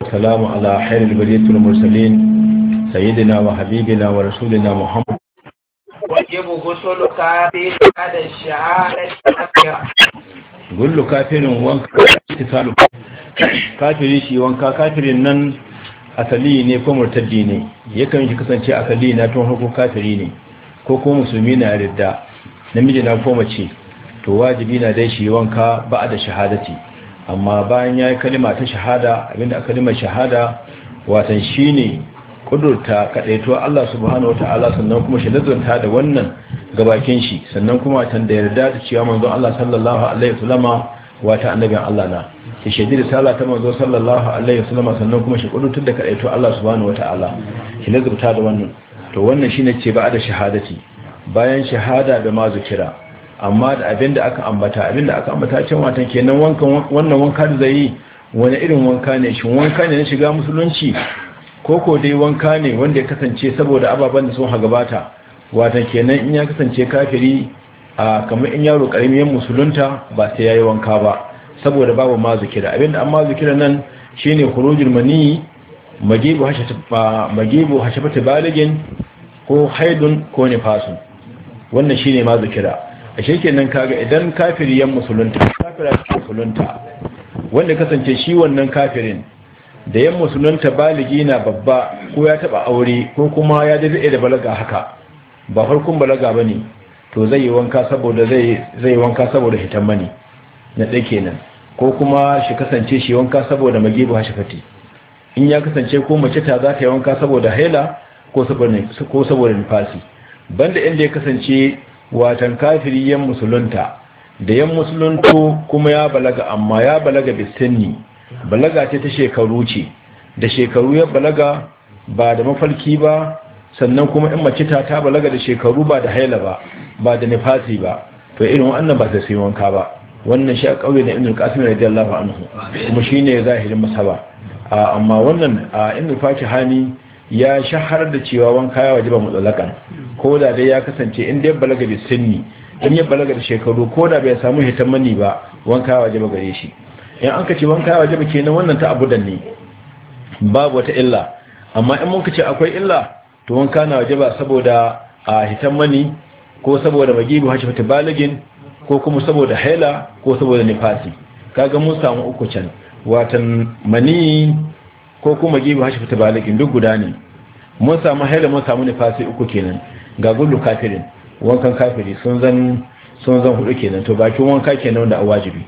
والسلام على خير البرية المرسلين سيدنا وحبيبنا ورسولنا محمد وجب غسل كافر بعد الشهادة gullu kafirin wanka ittisalu kafiri shi wanka kafirin nan asali ne ko murtaddi ne yakan shi kasance asali na tun hukun kafiri ne ko ko musulmi na ridda namiji na ko mace to wajibi na dai shi wanka ba da shahadati amma bayan yayi kalima ta shahada abinda aka kalima shahada watan shine kudurta kadaito Allah subhanahu wataala sannan kuma shi lazanta da wannan gabakin shi sannan kuma tan da yarda da cewa manzon Allah sallallahu alaihi wasallama wata annabin Allah na shi shaidi da sallah ta manzon sallallahu alaihi wasallama sannan kuma shi kudurta da kadaito Allah subhanahu wataala shi lazanta da wannan to wannan shine ce ba da shahadati bayan shahada da ma zikira amma da abinda aka ambata abinda aka ambata can watan kenan wankan wannan wanka da zai yi wani irin wanka ne shin wanka ne na shiga musulunci koko dai wanka ne wanda ya kasance saboda ababen da sun hagabata watan kenan in ya kasance kafiri a kamar in yaro karamin musulunta ba sai yayi wanka ba saboda babu ma zikira abinda an ma zikira nan shine khurujul mani magibu hashata magibu hashafata baligin ko haidun ko nifasun wannan shine ma zikira ashe kenan kaga idan kafiri yan musulunta kafira musulunta wanda kasance shi wannan kafirin da yan musulunta baligi na babba ko ya taba aure ko kuma ya dace da balaga haka ba farkon balaga bane to zai yi wanka saboda zai zai wanka saboda hitan mani na dai kenan ko kuma shi kasance shi wanka saboda magibu hashafati in ya kasance ko mace ta za ta yi wanka saboda haila ko saboda ko saboda nifasi banda inda ya kasance watan kafiri yan musulunta da yan musulunto kuma ya balaga amma ya balaga bisinni balaga ce ta shekaru ce da shekaru ya balaga ba da mafarki ba sannan kuma in mace ta ta balaga da shekaru ba da haila ba ba da nifasi ba to irin wannan ba ta sai wanka ba wannan shi a kauye na ibn qasim radiyallahu anhu kuma shine zahirin masaba amma wannan ibn fakihani ya shahar da cewa wanka ya wajiba mutsalakan ko da dai ya kasance in dai balaga da sinni in ya balaga da shekaru ko da bai samu hitan mani ba wanka ya wajiba gare shi in an kace wanka ya wajiba kenan wannan ta abudan ne babu wata illa amma in mun kace akwai illa to wanka na wajiba saboda a hitan mani ko saboda magibu hashifata baligin ko kuma saboda haila ko saboda nifasi kaga mun samu uku can watan mani ko kuma gibi hashi fita balikin duk guda ne mun samu haila mun samu nifasi uku kenan ga gullu kafirin wankan kafiri sun zan sun zan hudu kenan to bakin wanka kenan wanda a wajibi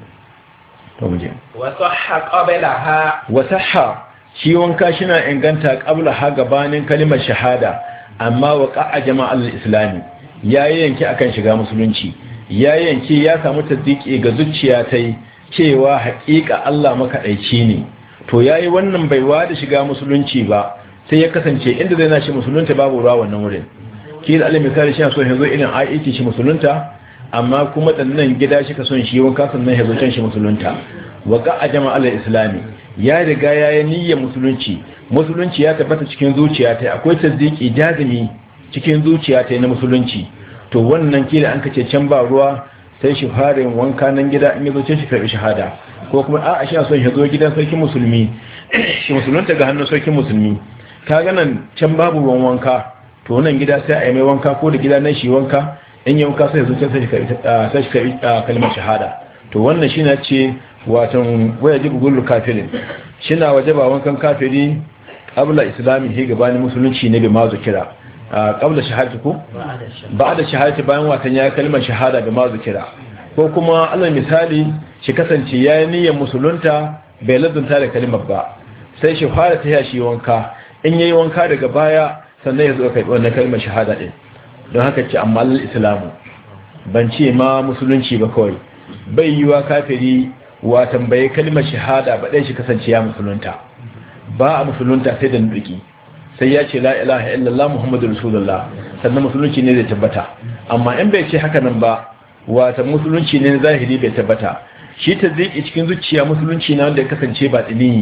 to mu je wasahha qablaha wasahha shi wanka shina inganta qabla ha gabanin kalimar shahada amma waqa jama'al islami yayi yanki akan shiga musulunci yayi yanki ya samu tasdiki ga zuciya tai cewa haƙiƙa Allah makaɗaici ne to yayi wannan baiwa da shiga musulunci ba sai ya kasance inda zai nashi musulunta babu ruwa wannan wurin kila alim misali shi so yazo irin aiki shi musulunta amma kuma dannan gida shi ka son shi wanka sannan yazo can shi musulunta wa qa'a jama'al islami ya riga yayi niyyar musulunci musulunci ya tabbata cikin zuciya ta akwai tasdiki jazimi cikin zuciya ta na musulunci to wannan kila an kace can ba ruwa sai shi fara yin wanka nan gida in yazo can shi karbi shahada ko kuma a'a shi son ya zo gidan sarkin musulmi shi musulunta ga hannun sarkin musulmi ka ganan can babu ruwan wanka to nan gida sai a yi mai wanka ko da gida nan shi wanka in yi wanka sai zuciya sai shi karbi kalmar shahada to wannan shi na ce watan waya ji gugullu kafirin shi na waje ba wankan kafiri abula islami he gabanin musulunci ne bai mazu kira qabla shahadati ko ba'da shahadati bayan watan ya kalmar shahada ga mazu kira ko kuma alal misali shi kasance yayi niyyar musulunta bai ladunta da kalmar ba sai shi fara ta shi wanka in yayi wanka daga baya sannan ya zo kai wannan kalmar shahada din don haka ce amma al islamu ban ce ma musulunci ba kawai bai yiwa kafiri wa tambaye kalmar shahada ba dai shi kasance ya musulunta ba a musulunta sai da nuki sai ya ce la ilaha illallah muhammadu rasulullah sannan musulunci ne zai tabbata amma in bai ce haka nan ba wata musulunci ne zahiri bai tabbata shi ta ziki cikin zuciya musulunci na wanda ya kasance ba tsini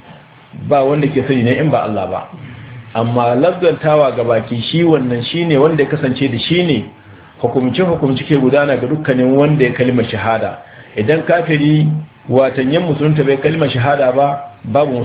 ba wanda ke sani ne in ba Allah ba amma labdantawa ga baki shi wannan shine wanda ya kasance da shi ne hukumce hukumci ke gudana ga dukkanin wanda ya kalmar shahada idan kafiri watanyen musulunta bai kalmar shahada ba babu